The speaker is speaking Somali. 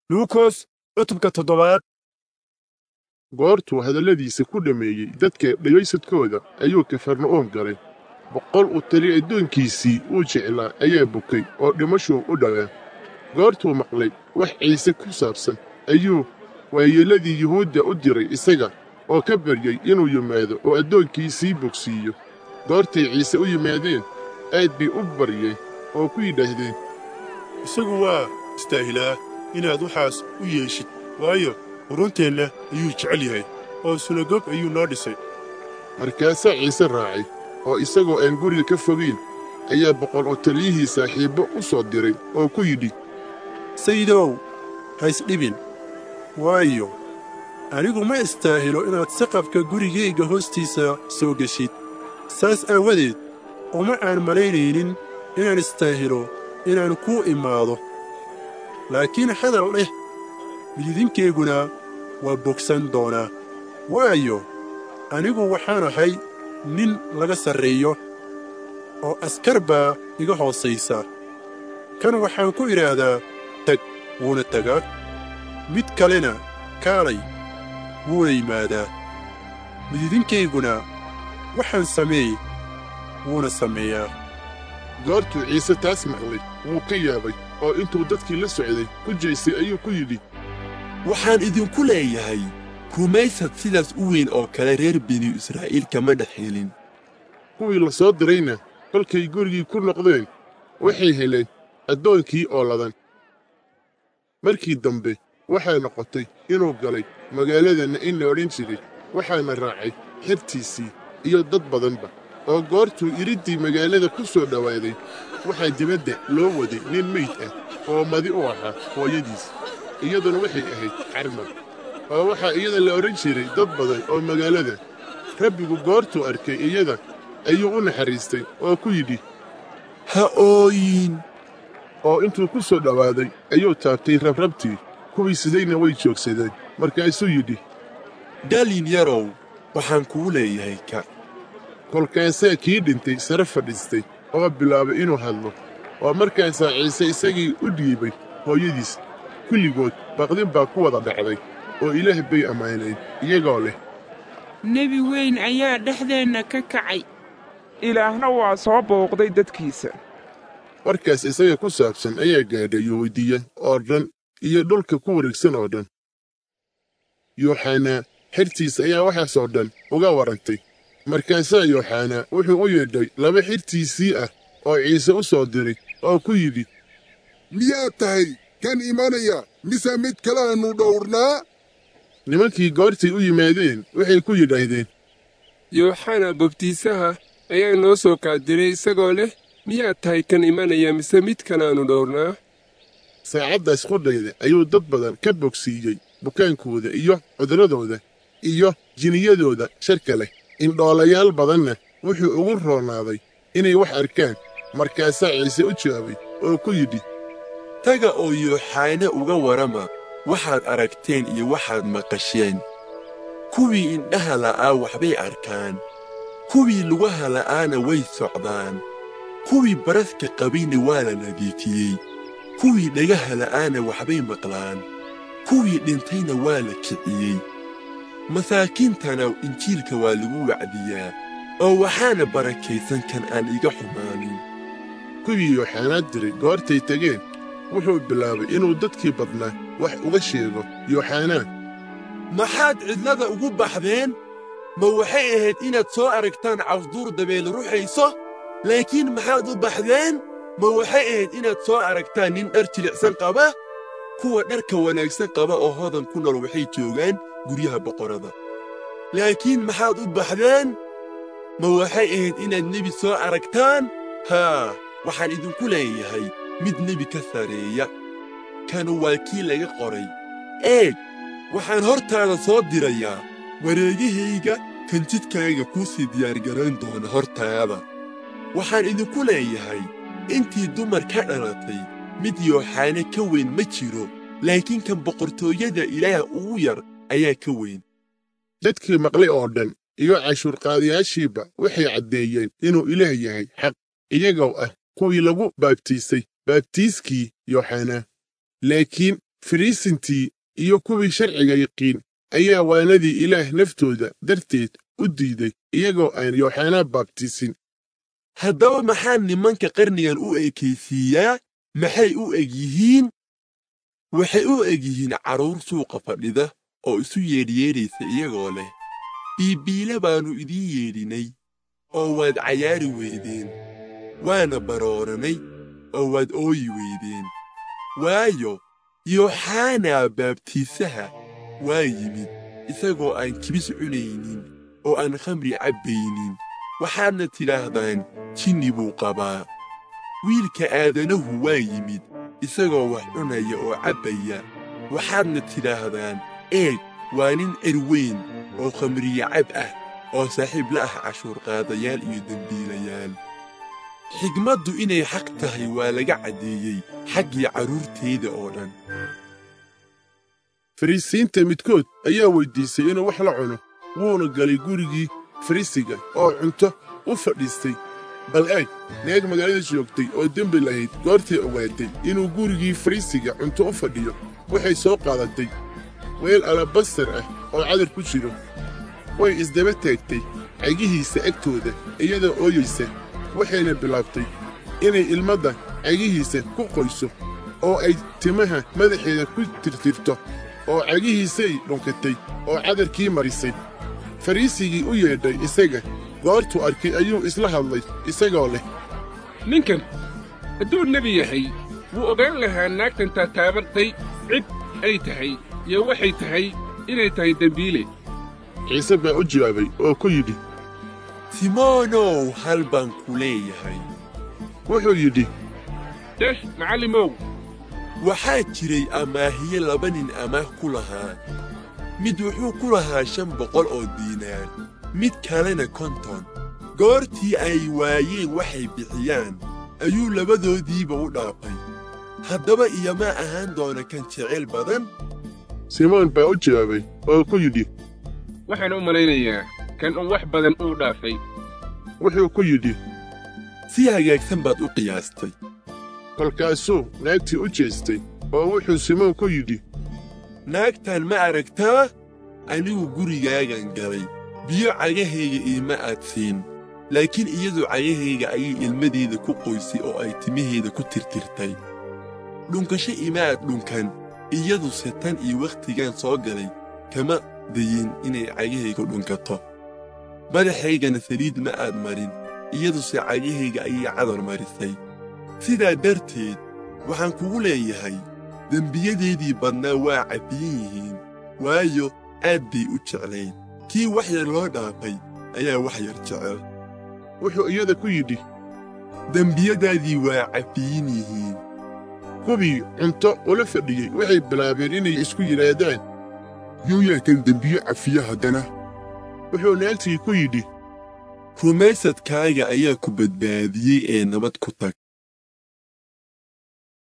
luukos cutubka toddobaad goortuu hadalladiisa ku dhammeeyey dadka dhegaysadkooda ayuu kafarna'uum galay boqol uu tali addoonkiisii uu jeclaa ayaa bukay oo dhimashuu u dhawaa goortuu maqlay wax ciise ku saabsan ayuu waayeelladii yuhuudda u diray isaga oo ka baryey inuu yimaado oo addoonkiisii bogsiiyo goortay ciise u yimaadeen aad bay u baryeen oo ku yidhaahdeen isagu waa istaahilaa inaad waxaas u yeeshid waayo qurunteenna ayuu jecel yahay oo sunagog ayuu noo dhisay markaasaa ciise raacay oo isagoo aan guriga ka fogayn ayaa boqol oo taliyihii saaxiibbo u soo diray oo ku yidhi sayidow ha isdhibin waayo anigu ma istaahilo inaad saqafka gurigayga hoostiisa soo geshid saas aawadeed uma aan malaynaynin inaan istaahilo inaan kuu imaado laakiin hadal dheh mididinkayguna waa bogsan doonaa waayo anigu waxaan ahay nin laga sarreeyo oo askar baa iga hoosaysa kan waxaan ku idhaahdaa tag wuuna tagaa mid kalena kaalay wuuna yimaadaa mididinkayguna waxaan sameey wuuna sameeyaa goortuu ciise taas maqlay wuu ka yaabay oo intuu dadkii la socday ku jeysay ayuu ku yidhi waxaan idinku leeyahay rumaysad sidaas u weyn oo kale reer binu israa'iil kama dhex helin kuwii la soo dirayna kolkay gurigii ku noqdeen waxay heleen addoonkii oo ladan markii dambe waxay noqotay inuu galay magaaladanna in la odhan jiray waxaana raacay xertiisii iyo dad badanba oo goortuu iriddii magaalada ku soo dhowaaday waxaa dibadda loo waday nin meyd ah oo madi u ahaa hooyadiis iyaduna waxay ahayd carmar oo waxaa iyada la odhan jiray dad badan oo magaalada rabbigu goortuu arkay iyada ayuu u naxariistay oo ku yidhi ha ooyin oo intuu ku soo dhowaaday ayuu taabtay rabrabtii kuwii sidayna way joogsadeen markaasuu yidhi dhalin yarow waxaan kuu leeyahay ka kolkaasaa kii dhintay sare fadhiistay oo bilaabay inuu hadlo oo markaasaa ciise isagii u dhiibay hooyadiis kulligood baqdin baa ku wada dhacday oo ilaah bay ammaaneen iyagoo leh nebi weyn ayaa dhexdeenna ka kacay ilaahna waa soo booqday dadkiisa warkaas isaga ku saabsan ayaa gaadhay yuhuudiya oo dhan iyo dhulka ku wareegsan oo dhan yooxanaa xertiisa ayaa waxaasoo dhan uga warrantay markaasaa yooxanaa wuxuu u yeedhay laba xirtiisii ah oo ciise u soo diray oo ku yidhi miyaad tahay kan imanaya mise mid kaleannu dhowrnaa nimankii goortay u yimaadeen waxay ku yidhaahdeen yooxana bobtiisaha ayaa noo soo kaadiray isagoo leh miyaad tahay kan imanaya mise mid kanaannu dhowrnaa saacaddaas qudhayda ayuu dad badan ka bogsiiyey bukaankooda iyo cudurradooda iyo jiniyadooda sharka leh indhoolayaal badanna wuxuu ugu roonaaday inay wax arkaan markaasaa ciise u jawaabay oo ku yidhi taga oo yooxaana uga warrama waxaad aragteen iyo waxaad maqasheen kuwii indhaha la'aa waxbay arkaan kuwii lugaha la'aana way socdaan kuwii baraska qabayna waa la nadiifiyey kuwii dhagaha la'aana waxbay maqlaan kuwii dhintayna waa la kiciyey masaakiintana injiilka waa lagu wacdiyaa oo waxaana barakaysan kan aan iga xumaanin kuwii yooxanaad diray goortay tegeen wuxuu bilaabay inuu dadkii badnaa wax uga sheego yooxanaa maxaad cidlada ugu baxdeen ma waxay ahayd inaad soo aragtaan cawsduur dabeele ruxayso laakiin maxaad u baxdeen ma waxay ahayd inaad soo aragtaan nin dhar jilicsan qaba kuwa dharka wanaagsan qaba oo hodan ku nool waxay joogaan guryaha boqorrada laakiin maxaad u baxdeen ma waxay ahayd inaad nebi soo aragtaan haa waxaan idinku leeyahay mid nebi ka sarreeya kanu waa kii laga qoray eeg waxaan hortaada soo dirayaa wareegahayga kan jidkaaga kuu sii diyaargarayn doona hortaada waxaan idinku leeyahay intii dumar ka dhalatay mid yooxaane ka weyn ma jiro laakiin kan boqortooyada ilaah ugu yar ayaa ka weyn dadkii maqlay oo dhan iyo cashuurqaadayaashiiba waxay caddeeyeen inuu ilaah yahay xaq iyagoo ah kuwii lagu baabtiisay baabtiiskii yooxanaa laakiin fariisintii iyo kuwii sharciga yaqiin ayaa waanadii ilaah naftooda darteed u diiday iyagoo aan yooxanaa baabtiisin haddaba maxaa nimanka qarnigan u ekaysiiyaa maxay u eg yihiin waxay u eg yihiin carruur suuqa fadhida oo isu yeedhyeedhaysa iyagoo leh biibiile baannu idiin yeedhinay oo waad cayaari weydeen waana barooranay oo waad ooyi weydeen waayo yooxanaa baabtiisaha waa yimid isagoo aan kibis cunaynin oo aan khamri cabbaynin waxaadna tidhaahdaan jinni buu qabaa wiilka aadanahu waa yimid isagoo wax cunaya oo cabbaya waxaadna tidhaahdaan eeg waa nin erweyn oo khamriye cab ah oo saaxiib la ah cashuurqaadayaal iyo dembiilayaal xigmaddu inay xaq tahay waa laga caddeeyey xaggii carruurtayda oo dhan fariisiinta midkood ayaa weyddiisay inuu wax la cuno wuuna galay gurigii fariisiga oo cunto u fadhiistay bal eeg neeg magaalada joogtay oo dembi lahayd goortay ogaatay inuu gurigii fariisiga cunto u fadhiyo waxay soo qaadatay weel alabasar ah oo cadar ku jiro way isdaba taagtay cagihiisa agtooda iyadoo ooyaysa waxayna bilaabtay inay ilmadda cagihiisa ku qoyso oo ay timaha madaxeeda ku tirtirto oo cagihiisay dhunkatay oo cadarkii marisay fariisigii u yeedhay isaga goortuu arkay ayuu isla hadlay isagoo leh ninkan hadduu nebi yahay wuu ogaan lahaa naagtan taataabatay cid ay tahay iyo waxay tahay inay tahay dembiile ciise baa u jawaabay oo ku yidhi simoonow hal baan ku leeyahay wuxuu yidhi deh macallimow waxaa jiray amaahiye laba nin amaah ku lahaa mid wuxuu ku lahaa shan boqol oo diinaar mid kalena konton goortii ay waayeen waxay bixiyaan ayuu labadoodiiba u dhaafay haddaba iyomaa ahaan doona kan jecel badan simoon baa u jawaabay oo ku yidhi waxaan u malaynayaa kan uu wax badan uu dhaafay wuxuu ku yidhi si hagaagsan baad u qiyaastay kolkaasuu naagtii u jeestay oo wuxuu simoon ku yidhi naagtan ma aragtaa anigu gurigaagan galay biyo cagahayga iima aad siin laakiin iyadu cagahayga ayay ilmadeeda ku qoysay oo ay timaheeda ku tirtirtay dhunkasho ima aad dhunkan iyaduse tan iyo wakhtigan soo galay kama dayin inay cagahayga dhunkato madaxaygana saliid ma aad marin iyaduse cagahayga ayay cadar marisay sidaa darteed waxaan kugu leeyahay dembiyadeedii badnaa waa cafiyan yihiin waayo aad bay u jeclayd kii wax yar loo dhaafay ayaa wax yar jecel wuxuu iyada ku yidhi dembiyadaadii waa cafiyin yihiin kuwii cunto ula fadhiyey waxay bilaabeen inay isku yidhaahdaan yuu yaatan dembiye cafiya haddana wuxuu naagtii ku yidhi rumaysadkaaga ayaa ku badbaadiyey ee nabad ku tag